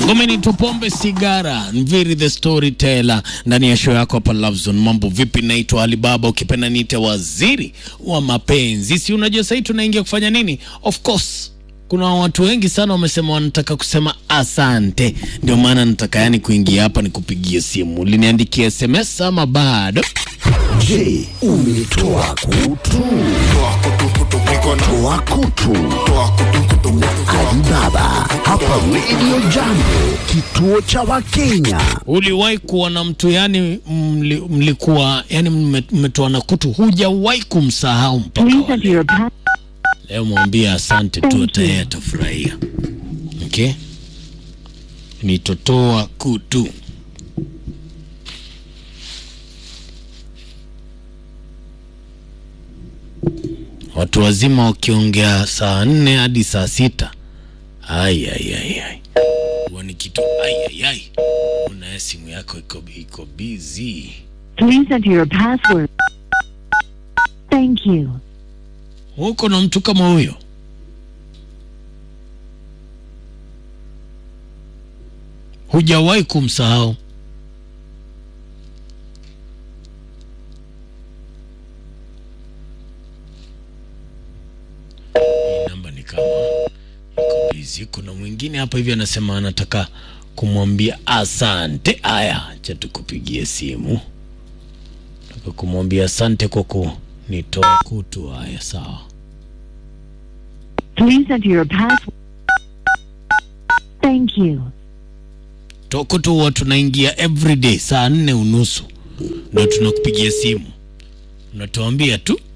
Ngome ni tupombe sigara, Mviri the storyteller ndani ya show yako hapa Love Zone. Mambo vipi? Naitwa Alibaba, ukipenda niite waziri wa mapenzi. Si unajua sasa tunaingia kufanya nini? Of course kuna watu wengi sana wamesema wanataka kusema asante, ndio maana nataka yani kuingia hapa nikupigie simu. Uliniandikia SMS ama bado? Je, umetoa kutu? Toa kutu. Alibaba hapa Radio Jambo, kituo cha Wakenya. Uliwahi kuwa na mtu yani mli, mlikuwa yani mme- mmetoana kutu, hujawahi kumsahau mpaka Please wa enter leo. your pass. Leo mwambie asante tu, Thank hata you. yeye atafurahia. Okay, nitotoa kutu. Watu wazima wakiongea saa nne hadi saa sita ai ai ai ai, huwa ni kitu ai ai ai. Una simu yako iko iko busy. Please enter your password. Thank you. Uko na mtu kama huyo? Hujawahi kumsahau? Hii namba ni kama iko busy. Kuna mwingine hapa hivi anasema anataka kumwambia asante. Aya, acha tukupigie simu, nataka kumwambia asante kwa kunitoa kutu. Haya, sawa. Please enter your password. Thank you. toko tu huwa tunaingia everyday saa nne unusu ndo tunakupigia simu unatuambia tu